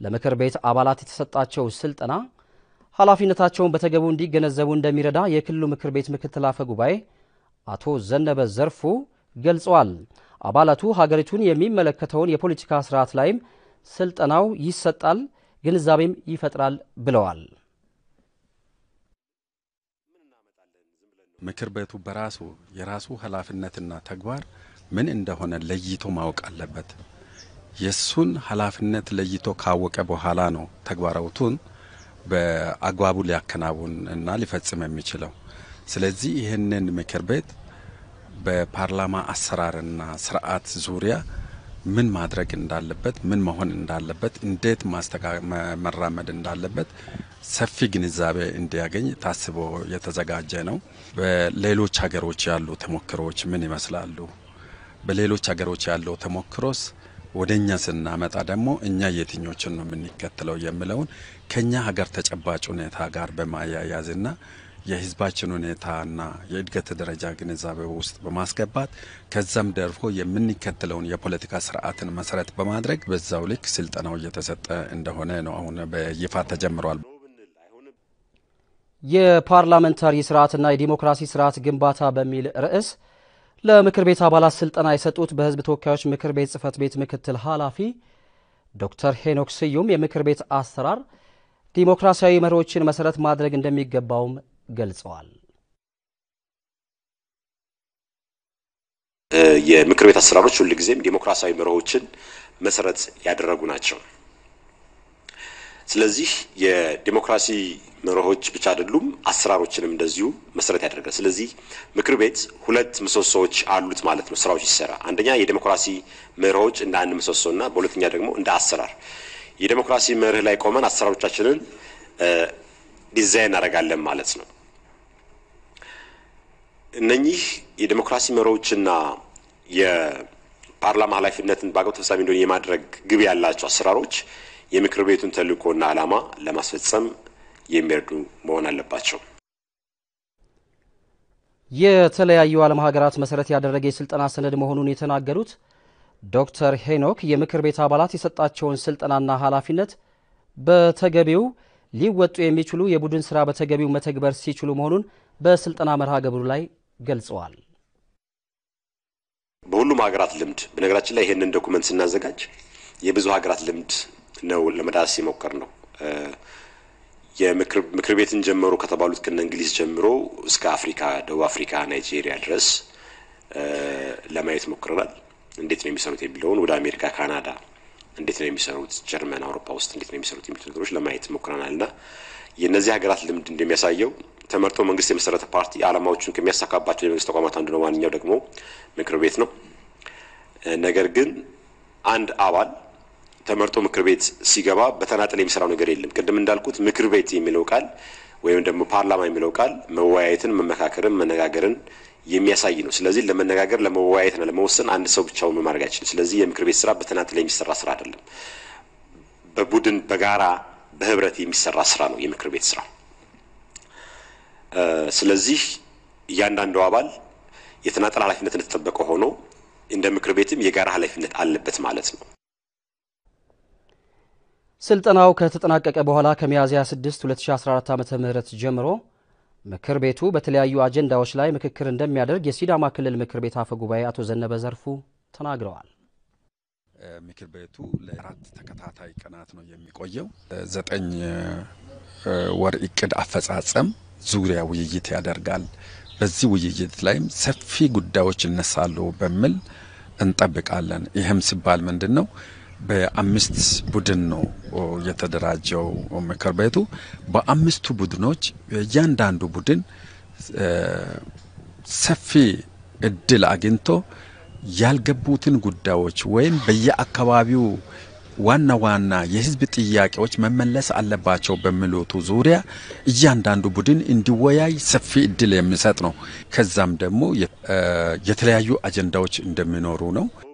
ለምክር ቤት አባላት የተሰጣቸው ስልጠና ኃላፊነታቸውን በተገቡ እንዲገነዘቡ እንደሚረዳ የክልሉ ምክር ቤት ምክትል አፈ ጉባኤ አቶ ዘነበ ዘርፉ ገልጸዋል። አባላቱ ሀገሪቱን የሚመለከተውን የፖለቲካ ስርዓት ላይም ስልጠናው ይሰጣል፣ ግንዛቤም ይፈጥራል ብለዋል። ምክር ቤቱ በራሱ የራሱ ኃላፊነትና ተግባር ምን እንደሆነ ለይቶ ማወቅ አለበት። የእሱን ኃላፊነት ለይቶ ካወቀ በኋላ ነው ተግባራቱን በአግባቡ ሊያከናውን እና ሊፈጽም የሚችለው። ስለዚህ ይህንን ምክር ቤት በፓርላማ አሰራርና ስርዓት ዙሪያ ምን ማድረግ እንዳለበት፣ ምን መሆን እንዳለበት፣ እንዴት መራመድ እንዳለበት ሰፊ ግንዛቤ እንዲያገኝ ታስቦ የተዘጋጀ ነው። በሌሎች ሀገሮች ያሉ ተሞክሮዎች ምን ይመስላሉ? በሌሎች ሀገሮች ያለው ተሞክሮስ ወደ እኛ ስናመጣ ደግሞ እኛ የትኞችን ነው የምንከተለው የሚለውን ከኛ ሀገር ተጨባጭ ሁኔታ ጋር በማያያዝና የሕዝባችን ሁኔታና የእድገት ደረጃ ግንዛቤ ውስጥ በማስገባት ከዛም ደርፎ የምንከተለውን የፖለቲካ ስርዓትን መሰረት በማድረግ በዛው ልክ ስልጠናው እየተሰጠ እንደሆነ ነው አሁን በይፋ ተጀምሯል። የፓርላመንታሪ ስርዓትና የዲሞክራሲ ስርዓት ግንባታ በሚል ርዕስ ለምክር ቤት አባላት ስልጠና የሰጡት በህዝብ ተወካዮች ምክር ቤት ጽህፈት ቤት ምክትል ኃላፊ ዶክተር ሄኖክ ስዩም የምክር ቤት አሰራር ዲሞክራሲያዊ መርሆችን መሰረት ማድረግ እንደሚገባውም ገልጸዋል። የምክር ቤት አሰራሮች ሁልጊዜም ዲሞክራሲያዊ መርሆችን መሰረት ያደረጉ ናቸው። ስለዚህ የዲሞክራሲ መርሆች ብቻ አይደሉም፣ አሰራሮችንም እንደዚሁ መሰረት ያደርጋል። ስለዚህ ምክር ቤት ሁለት ምሰሶዎች አሉት ማለት ነው ስራዎች ሲሰራ። አንደኛ የዲሞክራሲ መርሆች እንደ አንድ ምሰሶና በሁለተኛ ደግሞ እንደ አሰራር የዲሞክራሲ መርህ ላይ ቆመን አሰራሮቻችንን ዲዛይን እናደርጋለን ማለት ነው። እነኚህ የዲሞክራሲ መርሆችና የፓርላማ ኃላፊነትን በአግባቡ ተፈጻሚ እንዲሆን የማድረግ ግብ ያላቸው አሰራሮች የምክር ቤቱን ተልእኮና ዓላማ ለማስፈጸም የሚረዱ መሆን አለባቸው። የተለያዩ ዓለም ሀገራት መሰረት ያደረገ የስልጠና ሰነድ መሆኑን የተናገሩት ዶክተር ሄኖክ የምክር ቤት አባላት የሰጣቸውን ስልጠናና ኃላፊነት በተገቢው ሊወጡ የሚችሉ የቡድን ስራ በተገቢው መተግበር ሲችሉ መሆኑን በስልጠና መርሃ ግብሩ ላይ ገልጸዋል። በሁሉም ሀገራት ልምድ በነገራችን ላይ ይህንን ዶኩመንት ስናዘጋጅ የብዙ ሀገራት ልምድ ነው ለመዳሰስ የሞከር ነው። የምክር ቤትን ጀመሩ ከተባሉት ከነ እንግሊዝ ጀምሮ እስከ አፍሪካ፣ ደቡብ አፍሪካ፣ ናይጄሪያ ድረስ ለማየት ሞክረናል። እንዴት ነው የሚሰሩት የሚለውን ወደ አሜሪካ፣ ካናዳ እንዴት ነው የሚሰሩት፣ ጀርመን፣ አውሮፓ ውስጥ እንዴት ነው የሚሰሩት የሚሉት ነገሮች ለማየት ሞክረናል እና የእነዚህ ሀገራት ልምድ እንደሚያሳየው ተመርጦ መንግስት የመሰረተ ፓርቲ ዓላማዎቹን ከሚያሳካባቸው የመንግስት ተቋማት አንዱ ነው። ዋነኛው ደግሞ ምክር ቤት ነው። ነገር ግን አንድ አባል ተመርጦ ምክር ቤት ሲገባ በተናጠል የሚሰራው ነገር የለም። ቅድም እንዳልኩት ምክር ቤት የሚለው ቃል ወይም ደግሞ ፓርላማ የሚለው ቃል መወያየትን፣ መመካከርን፣ መነጋገርን የሚያሳይ ነው። ስለዚህ ለመነጋገር ለመወያየትና ለመወሰን አንድ ሰው ብቻውን ማድረግ አይችልም። ስለዚህ የምክር ቤት ስራ በተናጠል የሚሰራ ስራ አይደለም። በቡድን በጋራ በህብረት የሚሰራ ስራ ነው የምክር ቤት ስራ። ስለዚህ እያንዳንዱ አባል የተናጠል ኃላፊነት እንደተጠበቀ ሆኖ እንደ ምክር ቤትም የጋራ ኃላፊነት አለበት ማለት ነው። ስልጠናው ከተጠናቀቀ በኋላ ከሚያዝያ 6 2014 ዓ ም ጀምሮ ምክር ቤቱ በተለያዩ አጀንዳዎች ላይ ምክክር እንደሚያደርግ የሲዳማ ክልል ምክር ቤት አፈ ጉባኤ አቶ ዘነበ ዘርፉ ተናግረዋል። ምክር ቤቱ ለአራት ተከታታይ ቀናት ነው የሚቆየው። ዘጠኝ ወር እቅድ አፈጻጸም ዙሪያ ውይይት ያደርጋል። በዚህ ውይይት ላይም ሰፊ ጉዳዮች ይነሳሉ በሚል እንጠብቃለን። ይህም ሲባል ምንድን ነው? በአምስት ቡድን ነው የተደራጀው ምክር ቤቱ። በአምስቱ ቡድኖች እያንዳንዱ ቡድን ሰፊ እድል አግኝቶ ያልገቡትን ጉዳዮች ወይም በየአካባቢው ዋና ዋና የሕዝብ ጥያቄዎች መመለስ አለባቸው በሚሉቱ ዙሪያ እያንዳንዱ ቡድን እንዲወያይ ሰፊ እድል የሚሰጥ ነው። ከዛም ደግሞ የተለያዩ አጀንዳዎች እንደሚኖሩ ነው።